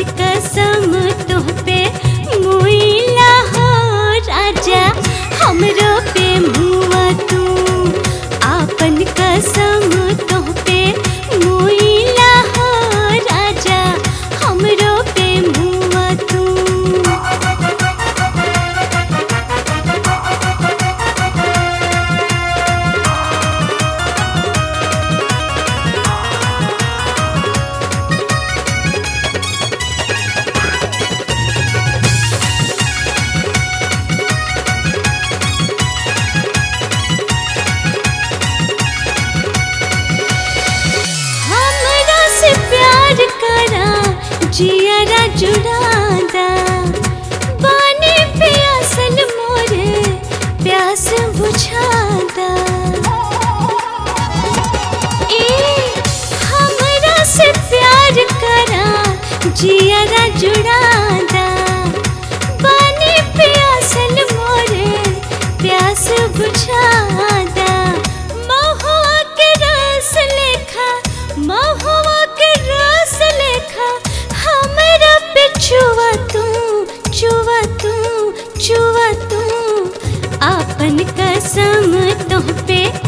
कसम तुह पे मुइला हो राजा हमरो पे मुआ तू आपन कसम तुह पे मुइला हो राजा हमरो पे मुआ तू हमरा से प्यार करा जियरा जुड़ादा पानी प्यासल मोरे प्यास बुझादा ए हमरा से प्यार करा जियरा जुड़ादा पानी प्यासल मोरे प्यास बुझादा महुआ के रस लेखा महुआ के रस लेखा हमरा पे छुआ तू छुआ तू छुआ तू आपन कसम तुह पे